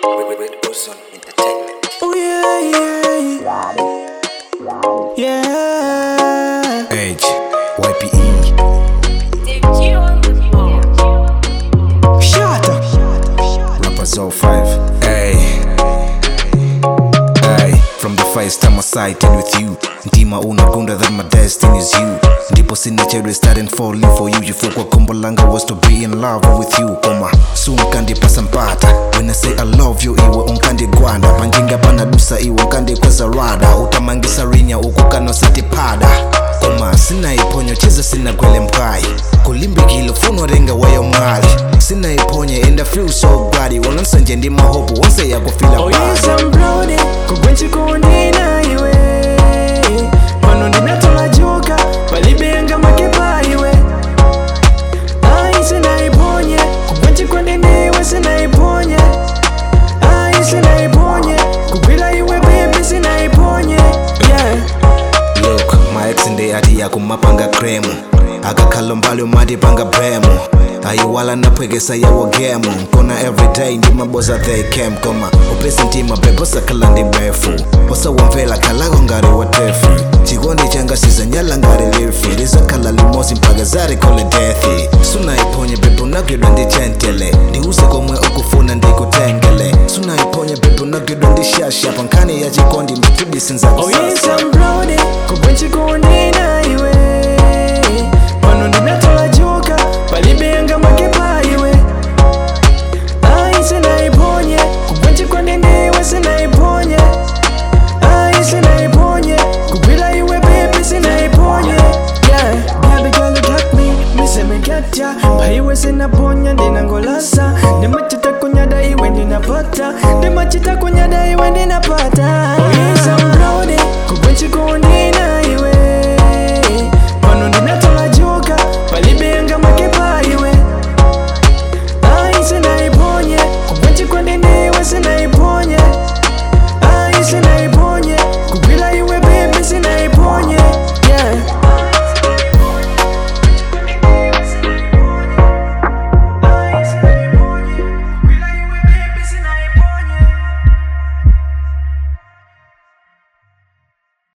Wilson Entertainment. Oh yeah, yeah, yeah. Age, YPE. Shut up. Rappers 05. Hey. Hey. From the first time I sighted with you ndima unagunda that my destiny is you ndipo sinachere starting falling for you chifukwa kombo langa was to be in love with you koma sunkandipasa mpata when i say i love you iwe unkandigwanda panjinga panadusa iwe unkandikweza rada utamangisa rinya ukukanosatipada koma sinaiponyo chiza sinagwele mkayi kulimbikile funo renga wayo mali sinaiponye and i feel so glad walansanje ndi mahopo wonse yakufila Oh bad. yes, I'm proud. Kugwenchikundi na iwe. Pano ndinatola joka, palibenga makepa iwe. Ai sinaiponye, kugwenchikundi ndiwe sinaiponye. Ai sinaiponye, kugwila iwe baby sinaiponye. Yeah. look my ex ndi ati yakumapanga kremu akakhala mbali umatipanga bremu ayiwala naphwekesa yawo gemu nkona everyday ndimaboza they came koma upesi ntima bebosakhala ndi befu osawamvela khalako ngati watefu chikondi changa sizanyala ngati lifi lizakhala limosi mpaka zarikhole dethi sunaiphonye bebe unagwidwa ndi chentele ndiuze komwe ukufuna ndikutengele sunaiphonye bebe unagwidwa ndi shasha pankhani ya chikondi ndithibisinza Oh yes, I'm proud Kugwenchikundi na iwe Pano ndinatola joka Palibenga makepa iwe Ai sinaiponye Kugwenchikundi ndiwe sinaiponye Ai sinaiponye Kugwila iwe baby sinaiponye Yeah, baby girl you got me Mise me get ya Paiwe sinaponya ndinangolasa Ndimachita kunyada iwe ndinapata Ndimachita kunyada iwe ndinapata